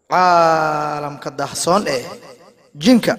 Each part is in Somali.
caalamka daahsoon ee jinka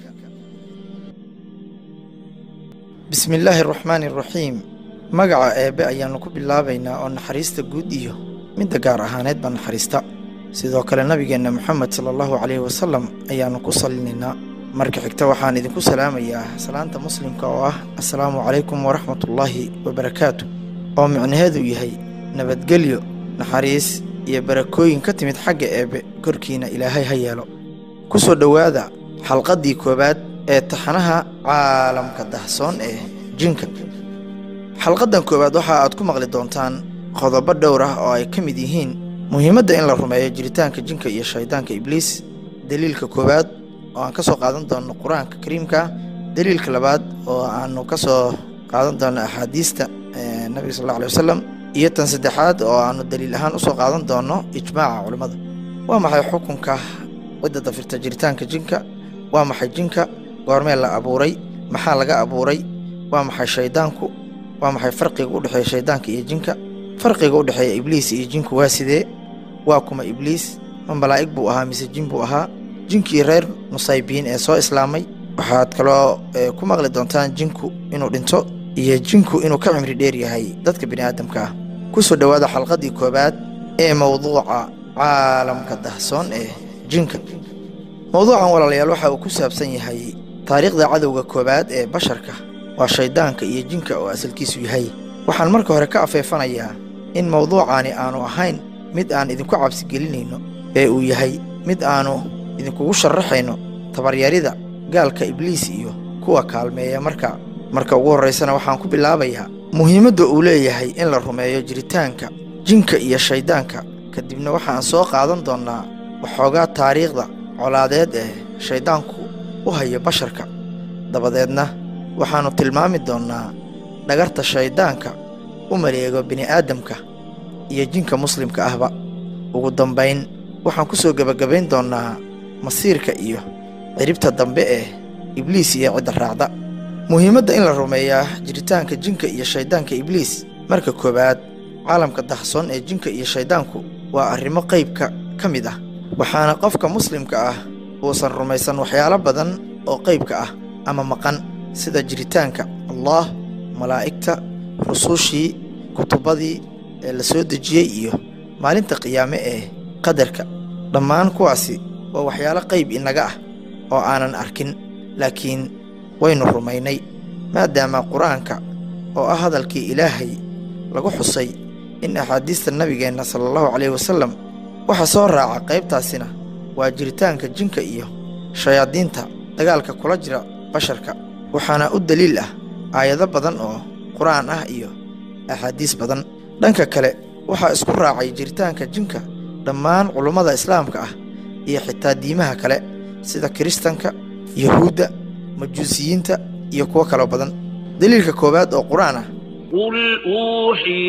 bismi illaahi araxmaani araxiim magaca eebbe ayaannu ku bilaabaynaa oo naxariista guud iyo midda gaar ahaaneed baa naxariista sidoo kale nabigeenna moxamed sala allahu calayhi wasalam ayaannu ku salinaynaa marka xigta waxaan idinku salaamayaa salaanta muslimka oo ah assalaamu calaykum waraxmatullaahi wabarakaatu oo micnaheedu yahay nabadgelyo naxariis iyo barakooyin ka timid xagga eebbe korkiina ilaahay ha yeelo ku soo dhowaada xalqaddii koowaad ee taxanaha caalamka dahsoon ee jinka xalqaddan koowaad waxa aad ku maqli doontaan qodobo dhowr ah oo ay ka mid yihiin muhiimadda in la rumeeyo jiritaanka jinka iyo shaydaanka ibliis deliilka koowaad oo aan ka soo qaadan doonno qur-aanka kariimka deliilka labaad oo aanu ka soo qaadan doonno axaadiista nabiga sal alla alay wasalam iyo tan saddexaad oo aanu daliil ahaan usoo qaadan doonno ijmaaca culimmada waa maxay xukunka cidda dafirta jiritaanka jinka waa maxay jinka goormee la abuuray maxaa laga abuuray waa maxay shayddaanku waa maxay farqiga u dhexeeya shayddaanka iyo jinka farqiga u dhexeeya ibliis iyo jinku waa sidee waa kuma ibliis ma malaa'ig buu ahaa mise jin buu ahaa jinkii reer nusaybiin ee soo islaamay waxaad kaloo ku maqli doontaan jinku inuu dhinto iyo jinku inuu ka cimri dheer yahay dadka bini aadamka ah ku soo dhowaada xalqaddii koowaad ee mowduuca caalamka dahsoon ee jinka mowduucan walaalayaal waxa uu ku saabsan yahay taariikhda cadowga koowaad ee basharka waa shayddaanka iyo jinka oo asalkiisu yahay waxaan marka hore ka afeefanayaa in mowduucaani aanu ahayn mid aan idinku cabsigelinayno ee uu yahay mid aannu idinkugu sharaxayno tabaryarida gaalka ibliis iyo kuwa kaalmeeya marka marka ugu horraysana waxaan ku bilaabayaa muhiimadda uu leeyahay in la rumeeyo jiritaanka jinka iyo shayddaanka kadibna waxaan soo qaadan doonnaa waxoogaa taariikhda colaadeed ee shayddaanku u hayo basharka dabadeedna waxaannu tilmaami doonnaa dhagarta shayddaanka u maleego bini'aadamka iyo jinka muslimka ahba ugu dambayn waxaan ku soo gebagabayn doonnaa masiirka iyo ciribta dambe ee ibliis iyo cidda raacda muhiimadda in la rumeeyaa jiritaanka jinka iyo shayddaanka ibliis marka koowaad caalamka dahsoon ee jinka iyo shayddaanku waa arrimo qaybka ka mid ah waxaana qofka muslimka ah uusan rumaysan waxyaalo badan oo qaybka ah ama maqan sida jiritaanka allaah malaa'igta rusushii kutubadii ee la soo dejiyey iyo maalinta qiyaame ee qadarka dhammaan kuwaasi waa waxyaalo qayb inaga ah oo aanan arkin laakiin waynu rumaynay maadaama qur-aanka oo ah hadalkii ilaahay lagu xusay in axaadiista nabigeenna sala allahu calayhi wasallam waxa soo raaca qaybtaasina waa jiritaanka jinka iyo shayaadiinta dagaalka kula jira basharka waxaana u daliil ah aayado badan oo qur-aan ah iyo axaadiis badan dhanka kale waxaa isku raacay jiritaanka jinka dhammaan culummada islaamka ah iyo xitaa diimaha kale sida kiristanka yuhuudda majuusiyiinta iyo kuwo kaloo badan daliilka koowaad oo qur-aan ah قل أوحي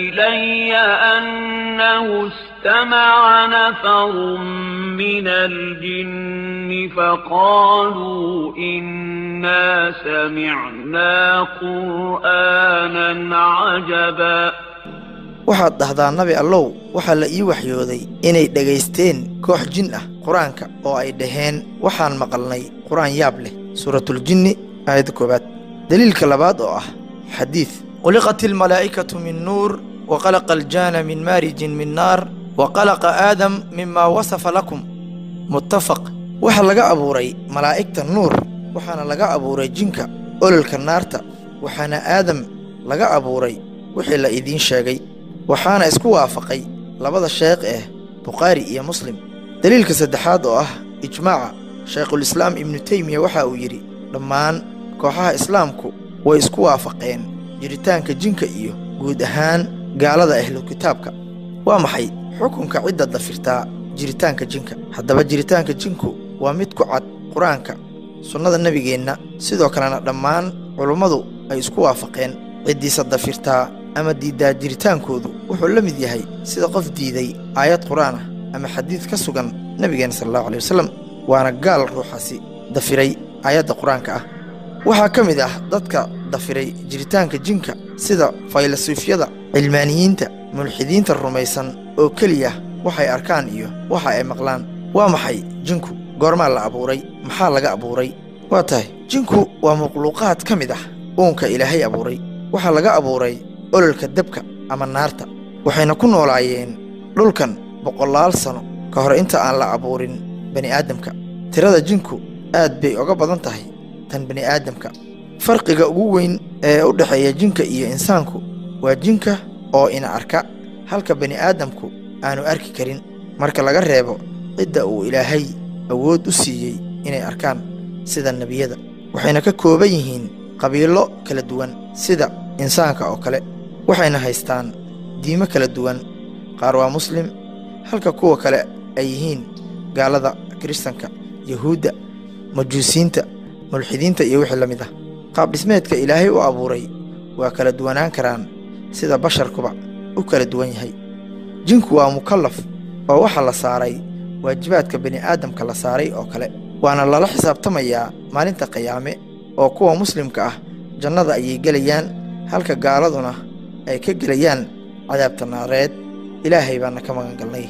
إلي أنه استمع نفر من الجن فقالوا إنا سمعنا قرآنا عجبا waxaad dhahdaa nabi allow waxaa la ii waxyooday inay dhegaysteen koox jin ah qur-aanka oo ay dhaheen waxaan maqalnay qur-aan yaab leh suuratuljinni aayadda koowaad daliilka labaad oo ah xadiid khuliqat ilmalaa'ikatu min nuur wa khalaqa aljaana min maarijin min naar wa khalaqa aadam mimaa wasafa lakum muttafaq waxaa laga abuuray malaa'igta nuur waxaana laga abuuray jinka ololka naarta waxaana aadam laga abuuray wixii la idiin sheegay waxaana isku waafaqay labada sheekh eh bukhaari iyo muslim daliilka saddexaad oo ah ijmaaca shaykhulislaam ibnu teymiya waxa uu yidhi dhammaan kooxaha islaamku way isku waafaqeen jiritaanka jinka iyo guud ahaan gaalada ahlu kitaabka waa maxay xukunka cidda dafirtaa jiritaanka jinka haddaba jiritaanka jinku waa mid ku cad qur-aanka sunnada nebigeenna sidoo kalena dhammaan culummadu ay isku waafaqeen ciddiisa dafirtaa ama diiddaa jiritaankoodu wuxuu la mid yahay sida qof diiday aayad qur-aan ah ama xadiid ka sugan nebigeenna sala allahu alay wasalam waana gaal ruuxaasi dafiray aayadda qur-aanka ah waxaa ka mid ah dadka dafiray jiritaanka jinka sida faylasuufyada cilmaaniyiinta mulxidiinta rumaysan oo keliya waxay arkaan iyo waxa ay maqlaan waa maxay jinku goormaa la abuuray maxaa laga abuuray waa tahay jinku waa makhluuqaad ka mid ah uunka ilaahay abuuray waxaa laga abuuray ololka dabka ama naarta waxayna ku noolaayeen dhulkan boqolaal sano ka hor inta aan la abuurin bani'aadamka tirada jinku aad bay oga badan tahay tan bani'aadamka farqiga ugu weyn ee u dhexeeya jinka iyo insaanku waa jinka oo ina arka halka bani'aadamku aanu arki karin marka laga reebo cidda uu ilaahay awood u siiyey inay arkaan sida nebiyada waxayna ka kooban yihiin qabiilo kala duwan sida insaanka oo kale waxayna haystaan diimo kala duwan qaar waa muslim halka kuwa kale ay yihiin gaalada kiristanka yahuudda majuusiinta mulxidiinta iyo wixii la mid ah qaabdhismeedka ilaahay u abuuray waa kala duwanaan karaan sida basharkuba u kala duwan yahay jinku waa mukallaf oo waxaa la saaray waajibaadka bini'aadamka la saaray oo kale waana lala xisaabtamayaa maalinta qiyaame oo kuwa muslimka ah jannada ayay gelayaan halka gaaladuna ay ka gelayaan cadaabta naareed ilaahay baana ka magangalnay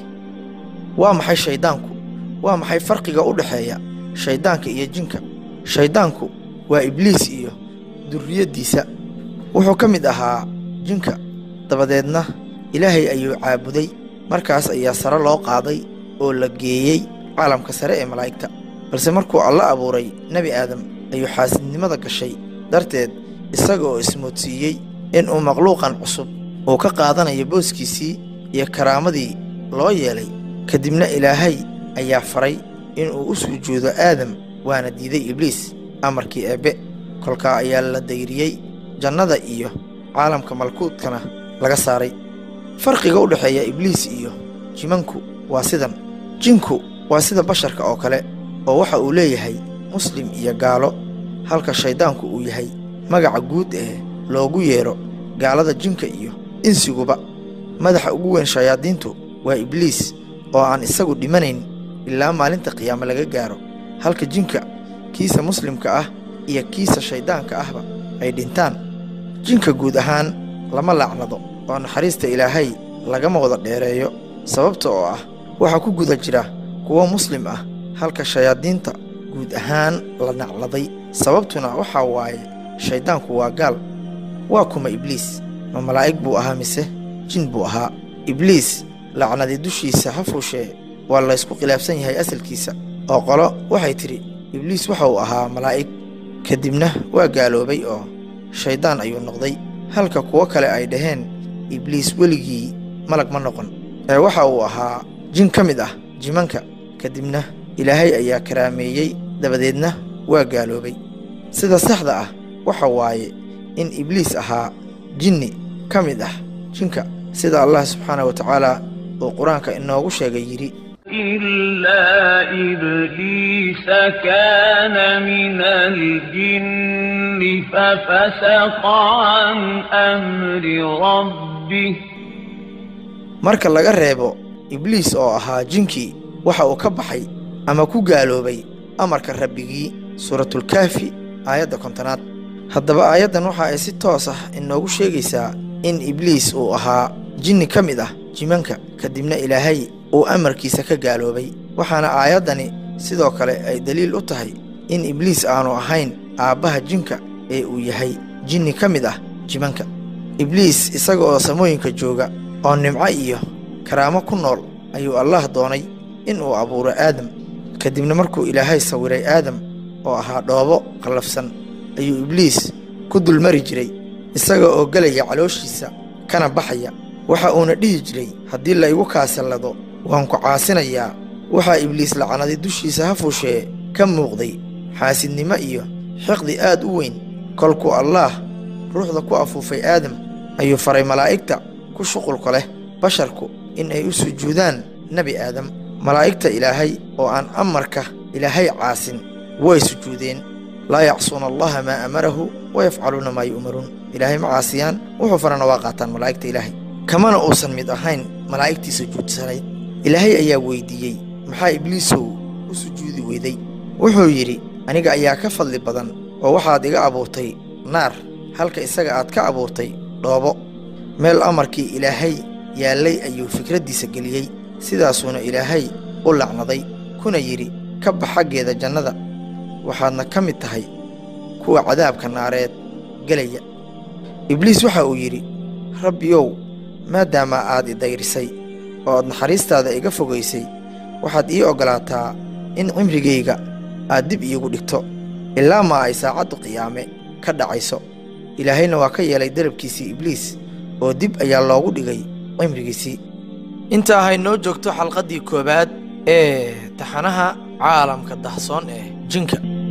waa maxay shayddaanku waa maxay farqiga u dhexeeya shayddaanka iyo jinka shayddaanku waa ibliis iyo durriyaddiisa wuxuu ka mid ahaa jinka dabadeedna ilaahay ayuu caabuday markaas ayaa sare loo qaaday oo la geeyey caalamka sare ee malaa'igta balse markuu alla abuuray nebi aadam ayuu xaasidnimada gashay darteed isaga oo ismoodsiiyey inuu makhluuqan cusub uu ka qaadanayo booskiisii iyo karaamadii loo yeelay kadibna ilaahay ayaa faray inuu u sujuudo aadam waana diiday ibliis amarkii eebbe kolkaa ayaa la dayriyey jannada iyo caalamka malkuudkana laga saaray farqiga u dhexeeya ibliis iyo jimanku waa sidan jinku waa sida basharka oo kale oo waxa uu leeyahay muslim iyo gaalo halka shayddaanku uu yahay magaca guud ee loogu yeedho gaalada jinka iyo insiguba madaxa ugu weyn shayaadiintu waa ibliis oo aan isagu dhimanayn ilaa maalinta qiyaame laga gaaro halka jinka kiisa muslimka ah iyo kiisa shayddaanka ahba ay dhintaan jinka guud ahaan lama laacnado oo naxariista ilaahay lagama wada dheereeyo sababta oo ah waxaa ku guda jira kuwo muslim ah halka shayaadiinta guud ahaan la nacladay sababtuna waxaa waaye shayddaanku waa gaal waa kuma ibliis ma malaa'ig buu ahaa mise jin buu ahaa ibliis lacnadi dushiisa ha fuushee waa laysku khilaafsan yahay asalkiisa oo qolo waxay tidhi ibliis waxa uu ahaa malaa'ig kadibna waa gaaloobay oo shayddaan ayuu noqday halka kuwo kale ay dhaheen ibliis weligii malag ma noqon ee waxa uu ahaa jin ka mid ah jimanka kadibna ilaahay ayaa karaameeyey dabadeedna waa gaaloobay sida saxda ah waxa waaye in ibliis ahaa jinni ka mid ah jinka sida allah subxaanah wa tacaala uu qur-aanka inoogu sheegay yidhi إلا إبليس كان من الجن ففسق عن أمر ربه marka laga reebo ibliis oo ahaa jinkii waxa uu ka baxay ama ku gaaloobay amarka rabbigii suuratulkaafi aayadda kontonaad haddaba aayaddan waxa ay si toos ah inoogu sheegaysaa in ibliis uu ahaa jinni ka mid ah jimanka kadibna ilaahay uu amarkiisa ka gaaloobay waxaana aayaddani sidoo kale ay daliil u tahay in ibliis aanu ahayn aabbaha jinka ee uu yahay jinni ka mid ah jimanka ibliis isaga oo samooyinka jooga oo nimco iyo karaamo ku nool ayuu allaah doonay in uu abuuro aadam kadibna markuu ilaahay sawiray aadam oo ahaa dhoobo qallafsan ayuu ibliis ku dulmari jiray isaga oo gelaya calooshiisa kana baxaya waxa uuna dhihi jiray haddii la igu kaasallado waan ku caasinayaa waxaa ibliis lacnaday dushiisa ha fuushee ka muuqday xaasidnimo iyo xiqdi aad u weyn kolkuu allaah ruuxda ku afuufay aadam ayuu faray malaa'igta ku shuqulka leh basharku in ay u sujuudaan nebi aadam malaa'igta ilaahay oo aan amarka ilaahay caasin way sujuudeen laa yacsuuna allaha maa amarahu wa yafcaluuna maa yu'maruun ilaahay ma caasiyaan wuxuu farana waa qaataan malaa'igta ilaahay kamana uusan mid ahayn malaa'igtii sujuudsanayd ilaahay ayaa weyddiiyey maxaa ibliisow u sujuudi weyday wuxuu yidhi aniga ayaa ka fadli badan oo waxaad iga abuurtay naar halka isaga aad ka abuurtay dhoobo meel amarkii ilaahay yaallay ayuu fikraddiisa geliyey sidaasuuna ilaahay u lacnaday kuna yidhi ka bax xaggeeda jannada waxaadna ka mid tahay kuwa cadaabka naareed gelaya ibliis waxa uu yidhi rabbiyow maadaama aad i dayrisay oo aad naxariistaada iga fogaysay waxaad ii oggolaataa in cimrigayga aad dib iigu dhigto ilaa ma ay saacaddu qiyaame ka dhacayso ilaahayna waa ka yeelay dalabkiisii ibliis oo dib ayaa loogu dhigay cimrigiisii intaa hay noo joogto xalqaddii koowaad ee taxanaha caalamka dahsoon ee jinka